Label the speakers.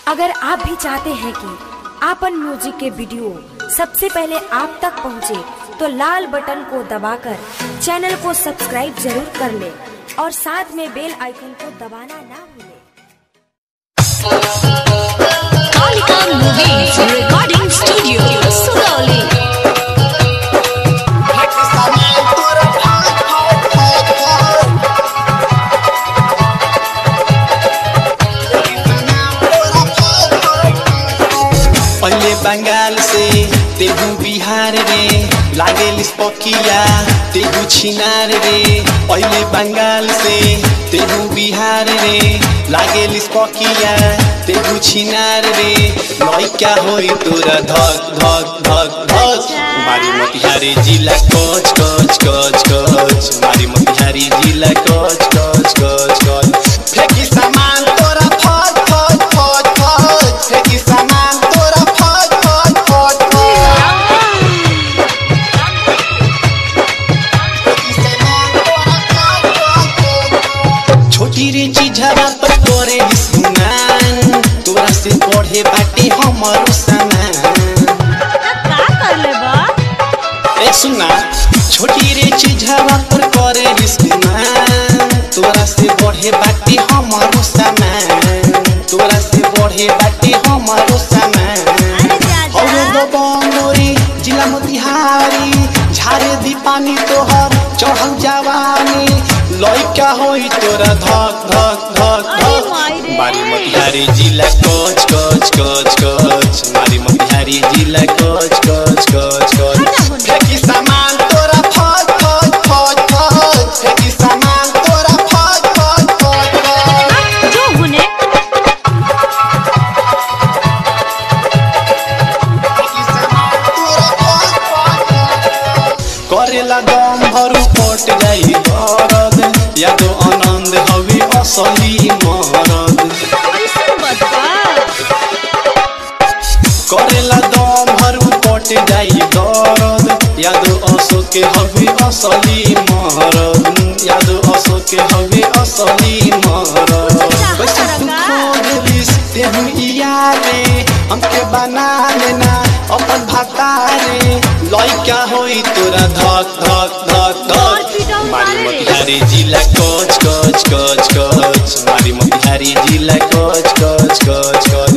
Speaker 1: अगर आप भी चाहते हैं कि आपन म्यूजिक के वीडियो सबसे पहले आप तक पहुंचे, तो लाल बटन को दबाकर चैनल को सब्सक्राइब जरूर कर ले और साथ में बेल आइकन को दबाना ना भूलें।
Speaker 2: Kalika Movies Recording Studio, Sugauli.
Speaker 3: पहिले बंगाल से तेगु बिहार रे लागेल स्पकिया तेगु छिनार रे पहिले बंगाल से तेगु बिहार रे लागेल स्पकिया तेगु छिनार रे लइका होई तोरा धक धक धक धक मारी मोतिहारी जिला कोच कोच कोच कोच मारी मोतिहारी जिला कोच कोच कोच कोच फेंकी सामान तोरा फट फट फट फट फेंकी सामान तोरा फट फट फट फट छोटी रे चीजवा पर तोरे सुनान तोरा से पढ़े बाटे हमर सामान
Speaker 2: का कर लेबा
Speaker 3: ए सुना छोटी रे चीजवा पर करे रिस्मान तोरा से बढ़े बाटे हमर सामान तोरा से बढ़े बाटे हमर सामान
Speaker 2: अरे
Speaker 3: हौ गो बंगोरी जिला मोतिहारी झारे दी पानी तोहर चढ़ल जवानी लइका होई तोरा धक धक धक
Speaker 2: अरे
Speaker 3: धक
Speaker 2: माई रे।
Speaker 3: मारी मोतिहारी जिला कोच कोच कोच कोच मारी मोतिहारी जिला कोच कोच कोच
Speaker 2: हटा
Speaker 3: कोच
Speaker 2: हुन।
Speaker 3: फेंकी सामान तोरा फट फट फट फट फेंकी सामान तोरा फट फट फट फट
Speaker 2: जो हुने
Speaker 3: करेला दम भरू पट जाई दरद यादो आनंद हवे असली मरद
Speaker 2: कैसन बता
Speaker 3: करेला दम भरू पट जाई दरद यादो असो के हवे असली मरद यादो असो के हवे असली मरद कैसे तू खोजलिस तेहू यारे हमके बना लेना अपन भातारे लइका होई तोरा धक धक धक धक मारी मोतिहारी जिला कोच कोच कोच कोच मारी मोतिहारी जिला कोच कोच कोच कोच